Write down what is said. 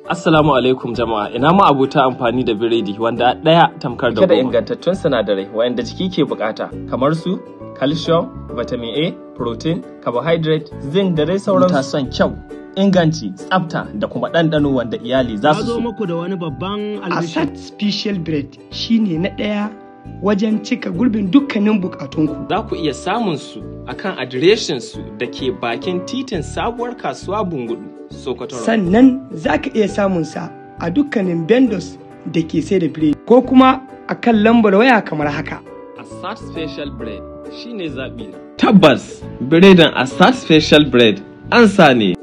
Assalamu alaikum jama'a ina ma abuta amfani da biredi wanda ɗaya tamkar da da ingantattun sinadarai wayanda jiki ke bukata kamar su calcium, vitamin A, protein, carbohydrate, zinc da dai sauransu. Ta son kyau, inganci, tsafta da kuma ɗanɗano wanda iyali za Na su zo so. muku da wani babban albishir. Asad Special Bread shine na ɗaya wajen cika gurbin dukkanin bukatunku. Za ku iya samun su akan adireshin su da ke bakin titin sabuwar kasuwa Bungudu, Sokoto. Road. Sannan za ka iya samun sa a dukkanin vendors da ke sai da biredi ko kuma a kan lambar waya kamar haka. Assad Special Bread shine zaɓi na. Tabbas, biredin Assad Special Bread an sa ne